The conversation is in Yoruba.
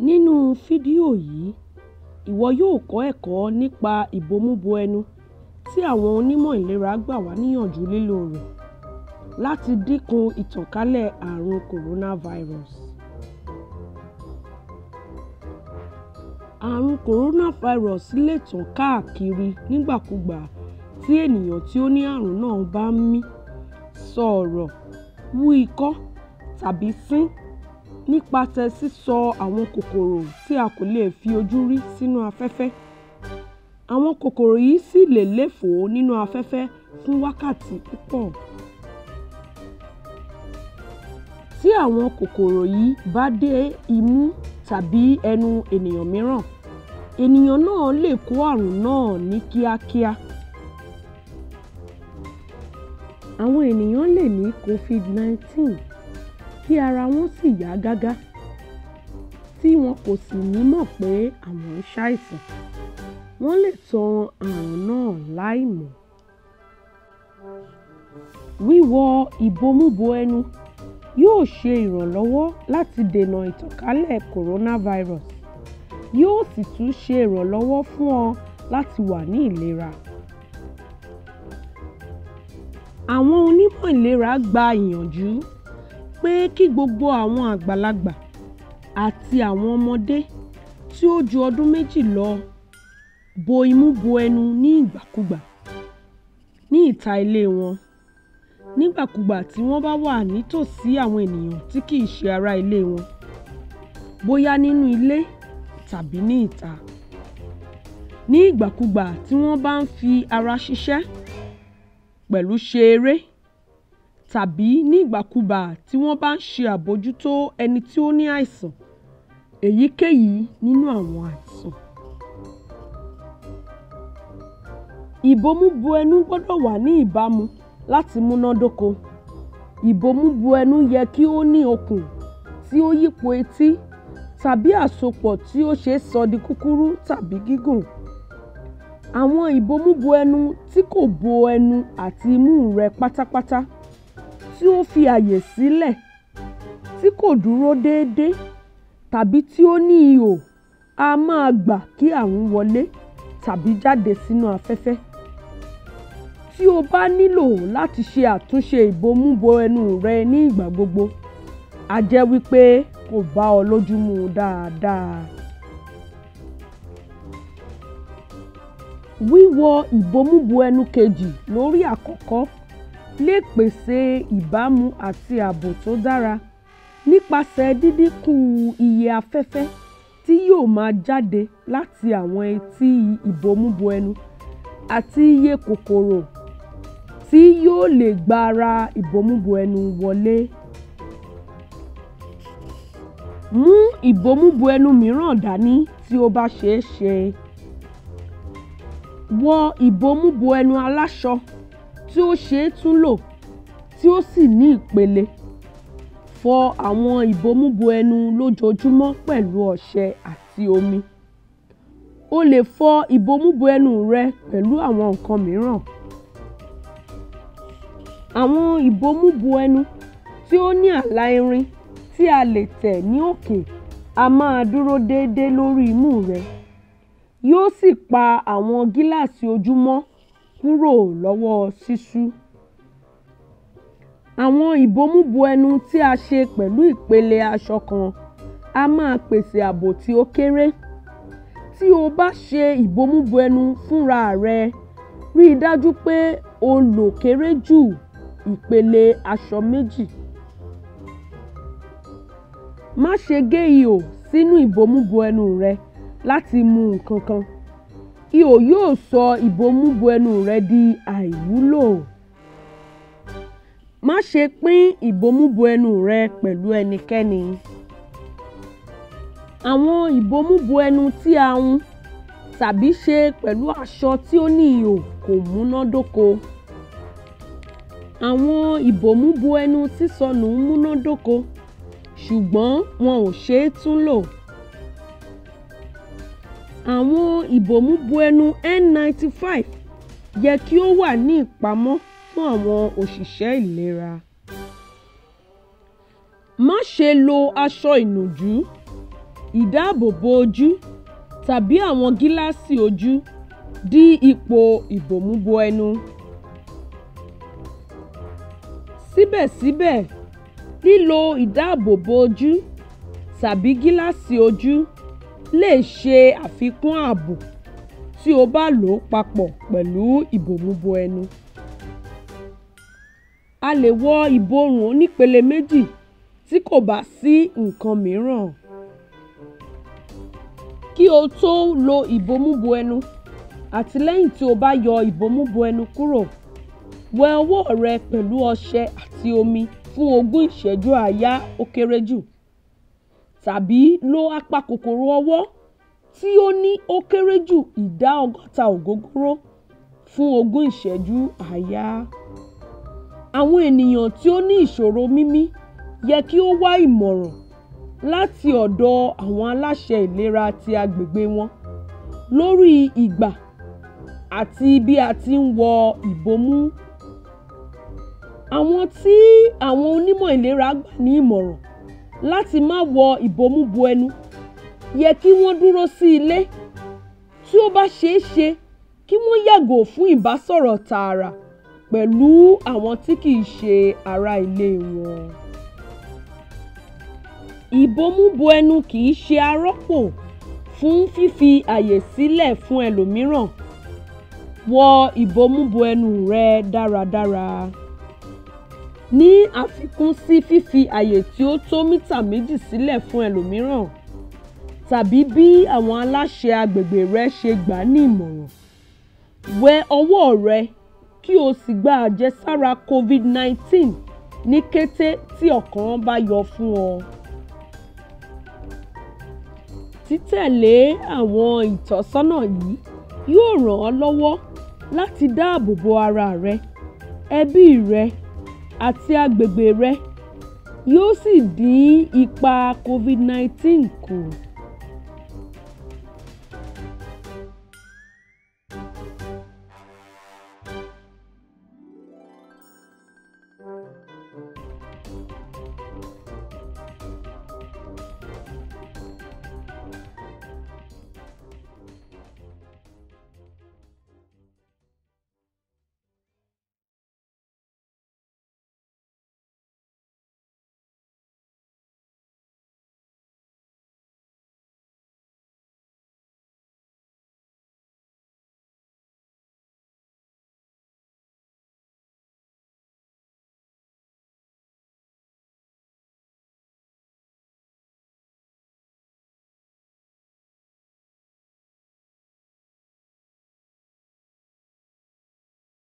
Nínú fídíò yìí, ìwọ yóò kọ́ ẹ̀kọ́ nípa ìbomúbo ẹnu tí àwọn onímọ̀ ìlera gbà wá níyànjú lílò rẹ̀ láti dínkù ìtànkálẹ̀ àrùn coronavirus. Àrùn coronavirus lè tàn káàkiri nígbàkúùgbà tí ènìyàn tí ó ní àrùn náà bá ń mí, sọ̀rọ̀, wú ikọ́ tàbí sín nípasẹ̀ sísọ àwọn kòkòrò tí a kò lè fi ojú rí sínú afẹ́fẹ́. Àwọn kòkòrò yìí sì lè léfòó nínú afẹ́fẹ́ fún wákàtí púpọ̀. Tí àwọn kòkòrò yìí bá dé imú tàbí ẹnu ènìyàn mìíràn, ènìyàn náà lè kó àrùn náà ní kíákíá. Àwọn ènìyàn lè ní COVID-19 kí ara wọn sì yá gágá tí wọn kò sì ní mọ̀ pé àwọn ń ṣàìsàn. Wọ́n lè tan àrùn náà láìmọ̀. Wíwọ ìbomúbo ẹnu yóò ṣe ìrànlọ́wọ́ láti dènà ìtànkálẹ̀ coronavirus yóò sì tún ṣe ìrànlọ́wọ́ fún ọ láti wà ní ìlera. Àwọn onímọ̀ ìlera gba ìyànjú pé kí gbogbo àwọn àgbàlagbà àti àwọn ọmọdé tí ó ju ọdún méjì lọ bo imú bo ẹnu ní ìgbàkúùgbà ní ìta ilé wọn nígbàkúùgbà tí wọ́n bá wà nítòsí àwọn ènìyàn tí kìí ṣe ará ilé wọn bóyá nínú ilé tàbí ní ìta. Ní ìgbàkúùgbà tí wọ́n bá ń fi ara ṣiṣẹ́ pẹ̀lú ṣe eré tàbí ní ìgbàkúùgbà tí wọ́n bá ń ṣe àbójútó ẹni tí ó ní àìsàn èyíkéyìí nínú àwọn àìsàn. Ìbomúbo ẹnu gbọ́dọ̀ wà ní ìbámu láti múnádóko. Ìbomúbo ẹnu yẹ kí ó ní okùn tí ó yípo etí tàbí àsopọ̀ tí ó ṣeé sọ di kúkúrú tàbí gígùn. Àwọn ìbomúbo ẹnu tí kò bo ẹnu àti imú rẹ pátápátá tí ó fi àyè sílẹ̀ tí kò dúró déédé tàbí tí ó ní ihò á máa gbà kí àrùn wọlé tàbí jáde sínú afẹ́fẹ́. Tí o bá nílò láti ṣe àtúnṣe ìbomúbo ẹnu rẹ ní ìgbà gbogbo, á jẹ́ wípé kò bá ọ lójú mu dáadáa. Wíwọ ìbomúbo ẹnu kejì lórí àkọ́kọ́ lè pèsè ìbámu àti ààbò tó dára nípasẹ̀ dídínkù iye afẹ́fẹ́ tí yóò máa jáde láti àwọn etí ìbomúbo ẹnu àti iye kòkòrò tí yóò lè gba ara ìbomúbo ẹnu wọlé. Mú ìbomúbo ẹnu mìíràn dání tí ó bá ṣeé ṣe. Wọ ìbomúbo ẹnu aláṣọ tí ó ṣeé tún lò tí ó sì ní ìpele. Fọ àwọn ìbomúbo ẹnu lójoojúmọ́ pẹ̀lú ọṣẹ àti omi. O lè fọ ìbomúbo ẹnu rẹ pẹ̀lú àwọn nǹkan mìíràn. Àwọn ìbomúbo ẹnu tí ó ní àlà irin tí a lè tẹ̀ ní òkè á máa dúró déédé lórí imú rẹ yóò sì pa àwọn gíláàsì ojú mọ́ kúrò lọ́wọ́ ṣíṣú. Àwọn ìbomúbo ẹnu tí a ṣe pẹ̀lú ìpele aṣọ kan á máa pèsè ààbò tí ó kéré. Tí o bá ṣe ìbomúbo ẹnu fúnra rẹ, rí i dájú pé o lò kéré jù ìpele aṣọ méjì. Má ṣe gé ihò sínú ìbomúbo ẹnu rẹ láti mu nǹkan kan. Ihò yóò sọ ìbomúbo ẹnu rẹ di àìwúlò. Má ṣe pín ìbomúbo ẹnu rẹ pẹ̀lú ẹnikẹ́ni. Àwọn ìbomúbo ẹnu tí a hun tàbí ṣe pẹ̀lú aṣọ tí ó ní ihò kò múnádóko. Àwọn ìbomúbo ẹnu sísọnù múnádóko ṣùgbọ́n wọn ò ṣeé tún lò. Àwọn ìbomúbo ẹnu N95 yẹ kí ó wà ní ìpamọ́ fún àwọn òṣìṣẹ́ ìlera. Má ṣe lo aṣọ ìnùjú ìdáàbòbò ojú tàbí àwọn gíláàsì ojú dí ipò ìbòmúbo ẹnu. Síbẹ̀síbẹ̀, lílo ìdáàbòbò ojú tàbí gíláàsì ojú lè ṣe àfikún ààbò tí o bá lò ó papọ̀ pẹ̀lú ìbòmúbo ẹnu. A lè wọ ìborùn onípele méjì tí kò bá sí nǹkan mìíràn. Kí o tó lo ìbomúbo ẹnu àti lẹ́yìn tí o bá yọ ìbomúbo ẹnu kúrò, wẹ ọwọ́ rẹ pẹ̀lú ọṣẹ àti omi fún ogún ìṣẹ́jú àáyá ó kéré jù tàbí lo apakòkòrò ọwọ́ tí ó ní ó kéré jù ìdá ọgọ́ta ògógóró fún ogún ìṣẹ́jú àáyá. Àwọn ènìyàn tí ó ní ìṣòro mímí yẹ kí ó wá ìmọ̀ràn láti ọ̀dọ̀ àwọn aláṣẹ ìlera ti agbègbè wọn lórí ìgbà àti bí a ti ń wọ ìbomú. Àwọn tí àwọn onímọ̀ ìlera gbà ní ìmọ̀ràn láti má wọ ìbomúbo ẹnu yẹ kí wọ́n dúró sí ilé. Tí ó bá ṣeé ṣe kí wọ́n yàgò fún ìbásọ̀rọ̀ tààrà pẹ̀lú àwọn tí kì í ṣe ará ilé wọn. Ìbomúbo ẹnu kì í ṣe arọ́pò fún fífi àyè sílẹ̀ fún ẹlòmíràn. Wọ ìbomúbo ẹnu rẹ dáradára. Ní àfikún sí fífi àyè tí ó tó mítà méjì sílẹ̀ fún ẹlòmíràn tàbí bí àwọn aláṣẹ agbègbè rẹ ṣe gbà á ní ìmọ̀ràn. Wẹ ọwọ́ rẹ kí o sì gba àjẹsára COVID-19 ní kété tí ọ̀kan bá yọ fún ọ. Títẹ̀lé àwọn ìtọ́sọ́nà yìí yóò ràn ọ́ lọ́wọ́ láti dáàbò bo ara rẹ, ẹbí rẹ àti agbègbè rẹ, yóò sì dín ipa COVID-19 kù.